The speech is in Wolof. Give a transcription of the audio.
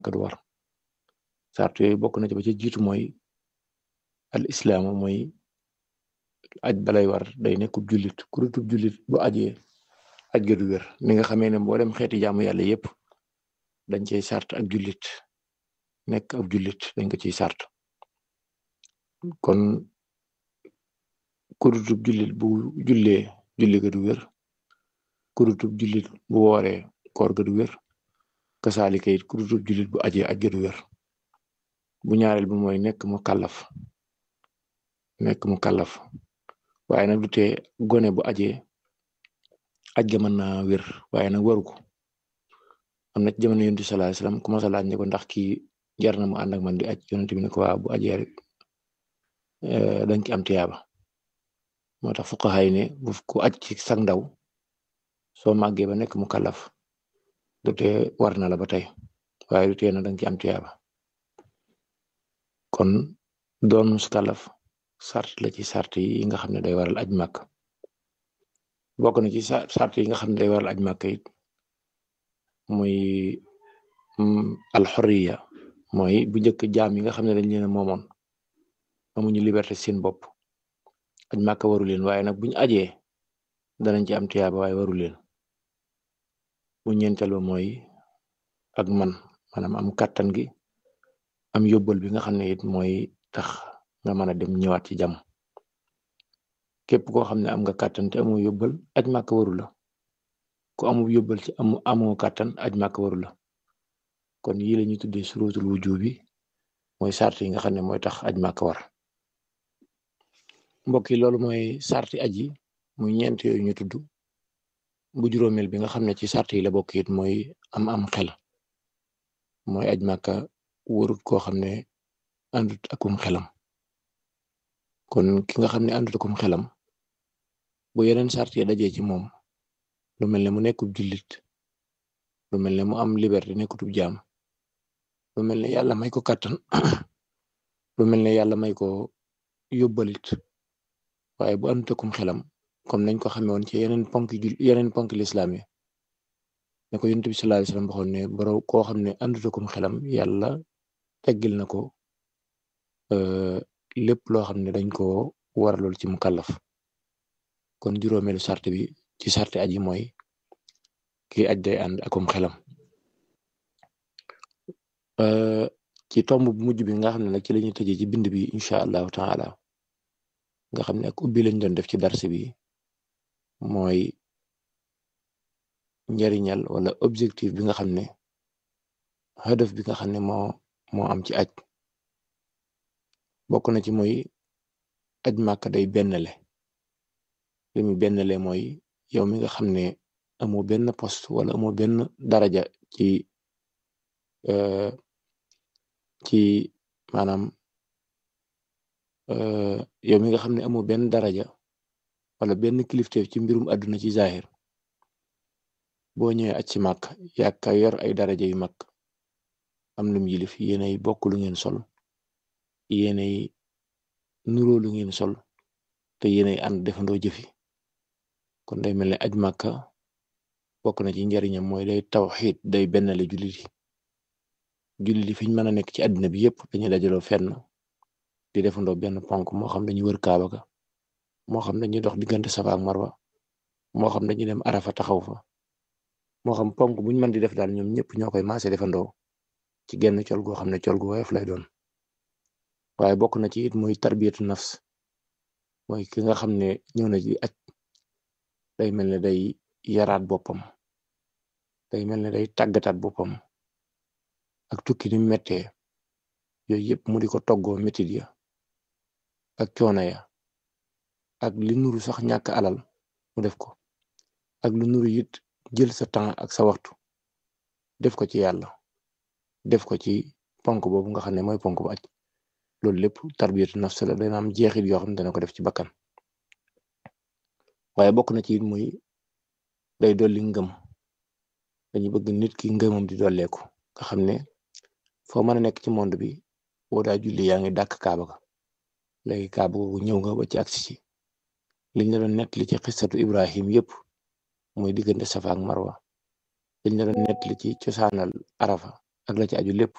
ka du war sart yooyu bokk na ci ba ci jiitu mooy al islaamu mooy aj balay war day nekkub jullit kurutub jullit bu ajee aj ga du wér ni nga xamee ne mboolem xeeti jaamu yàlla yépp dañ cey sart ak jullit nekk ab jullit dañ ko ciy sart kon kurutub jullit bu jullee julli ga du wér kurutub jullit bu wooree koor ga du wér kasaalika it kurutub jullit bu ajee aj ga du wér bu ñaareel bi mooy nekk mu kàllaf nekk mu kàllaf waaye nag du tee gone bu ajee aj ga mën naa wér waaye nag waru ko am na ci jamono yonent sallallahu alayhi wasallam ku ma sa laaj ne ko ndax kii jar na mu ànd ak man di aj yonent bi ne ko waa bu ajee rek dañ ci am tiyaaba moo tax fuqaha yi ne bu ku aj ci sag ndaw soo màggee ba nekk mu kàllaf du tee war na la ba tey waaye du tee na dañ ci am tiyaaba kon doon mus kàllaf sart la ci sart yi nga xam ne day waral aj màkk bokk na ci sart yi nga xam ne day waral aj màkk it muy alxoriya mooy bu njëkk jaam yi nga xam ne dañ leen a moomoon amuñu liberté seen bopp aj màkk waru leen waaye nag buñu ajee danañ ci am tiyaaba waaye waru leen bu ñeenteel ba mooy ak man maanaam am kàttan gi am yóbbal bi nga xam ne it mooy tax nga mën a dem ñëwaat ci jàmm képp koo xam ne am nga kàttan te amoo yóbbal aj màkk waru la ku amul yóbbal ci amu amoo kàttan aj màkk waru la kon yii la ñuy tuddee surutul wujubi mooy sart yi nga xam ne mooy tax aj màkk war mbokk yi loolu mooy sarti aj yi muy ñeent yooyu ñu tudd bu juróomeel bi nga xam ne ci sart yi la bokk it mooy am am xel mooy aj màkka warut koo xam ne àndut akum xelam kon ki nga xam ne àndut akum xelam bu yeneen sart yi dajee ci moom lu mel ne mu nekkub jullit lu mel ne mu am liberté nekkutub jaam lu mel ne yàlla may ko kàttan lu mel ne yàlla may ko yóbbalit waaye bu àndut akum xelam comme nañ ko xamee woon ci yeneen ponk yeneen ponk lislaam yi ne ko yonent bi sallallahu alayhi wasallam waxoon ne boro koo xam ne àndut akum xelam yàlla teggil na ko lépp loo xam ne dañ ko waralool ci mu kàllaf kon juróomeelu sart bi ci sarte aji mooy kii aj day ànd akum xelam ci tomb bu mujj bi nga xam ne nag ci lañuy tëjee ci bind bi incha allahu taala nga xam ne ak ubbi lañ doon def ci darse bi mooy njariñal wala objectif bi nga xam ne hadaf bi nga xam ne moo moo am ci aj bokk na ci mooy aj màkk day bennle li mu bennle mooy yow mi nga xam ne amoo benn poste wala amoo benn daraja ci ci maanaam yow mi nga xam ne amoo benn daraja wala benn kilifteef ci mbirum àdduna ci zahir boo ñëwee aj ci màkk yaaka yor ay daraja yu mag am lum yilif yéenay bokk lu ngeen sol yéenay nuroo lu ngeen sol te yéenay ànd defandoo jëfi kon day mel ne aj màkka bokk na ci njariñam mooy day tawxiid day bennale jullit yi jullit yi fiñ mën a nekk ci àddina bi yépp dañuy dajaloo fenn di defandoo benn ponk moo xam dañuy wër kaaba ga moo xam dañuy dox diggante safa ak marwa moo xam dañuy dem arafa taxaw fa moo xam ponk buñ mën di def daal ñoom ñëpp ñoo koy maase defandoo ci genn col goo xam ne col gu woyof lay doon waaye bokk na ci it muy tarbiyatu nafs mooy ki nga xam ne ñëw na ci aj day mel ne day yaraat boppam day mel ne day tàggataat boppam ak tukki ni mettee yooyu yëpp mu di ko toggoo métit ya ak coono ya ak li nuru sax ñàkk alal mu def ko ak lu nuru it jël sa temps ak sa waxtu def ko ci yàlla def ko ci ponk boobu nga xam ne mooy ponk bu aj loolu lépp tarbiyatu nafs la dana am jeexit yoo xam ne dana ko def ci bakkan waaye bokk na ci it muy day dolli ngëm dañu bëgg nit ki ngëmam di dolleeku nga xam ne foo mën a nekk ci monde bi boo daa julli yaa ngi dàkk kaaba ga léegi kaaba googu ñëw nga ba ci agsi ci liñ la doon nettali ci xissatu Ibrahim yépp mooy diggante Safa ak Marwa liñ la doon nettali ci cosaanal Arafa ak la ci aju lépp